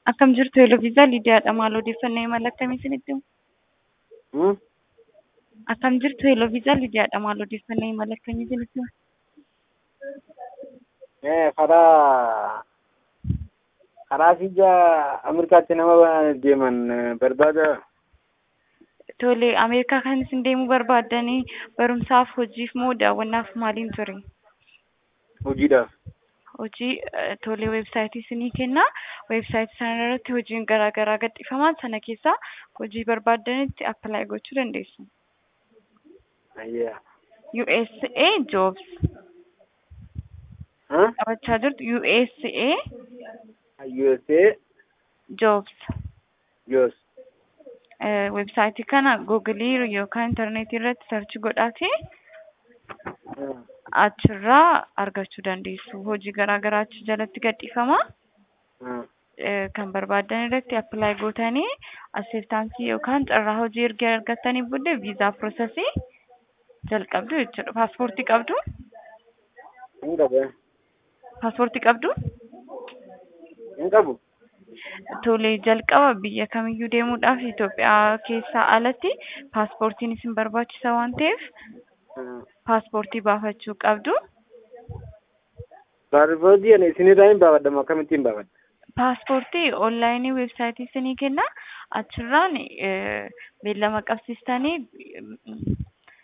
Akkam jirtu Eloviisaa Lidiyaadha. Maal odeeffannoo imala akkamii isinitti himu? Hmm? Akkam jirtu Eloviisaa Lidiyaadha. Maal odeeffannoo imala akkamii isinitti himu? Eh, karaa karaa biyya Ameerikaatti nama deeman eh, barbaada. Tole, Ameerikaa kan isin deemuu barbaaddanii barumsaaf, hojiif moo daawwannaaf maaliin ture? Hojiidhaaf. Hojii eh, tole weebsaayitii isinii kenna. Weebsaayitii sana irratti hojiin garaa garaa gadhiifama. Sana keessaa hojii barbaaddanitti appilaayi gochuu dandeessu. Ayyaa. USA Jobs Huh? qabachaa jirtu USA USA Jobs. Jos. Eh, Weebsaayitii kana googilii yookaan intarneetii irratti sarchi godhaatee Hmm. achirraa argachuu dandeessu. Hojii garaa garaa achi jalatti gadhiifama. Hmm. Eh, Kan barbaadan irratti appilaayi gootanii aseeptaansii yookaan carraa hojii erga argattanii booddee viizaa piroosesii jalqabdu jechuudha. Paaspoortii qabdu? Hin qabu. Paaspoortii qabdu? Hin qabu. Tole jalqaba biyya kamiyyuu deemuudhaaf Itoophiyaa keessaa alatti paaspoortiin isin barbaachisa waan ta'eef Hmm. paaspoortii baafachuu qabdu. Paaspoortii ani isinirraa hin baafadhamu akkamittiin baafadha? Paaspoortii onlaayinii weebsaayitii isinii kenna. Achirraan eh, beellama qabsiistanii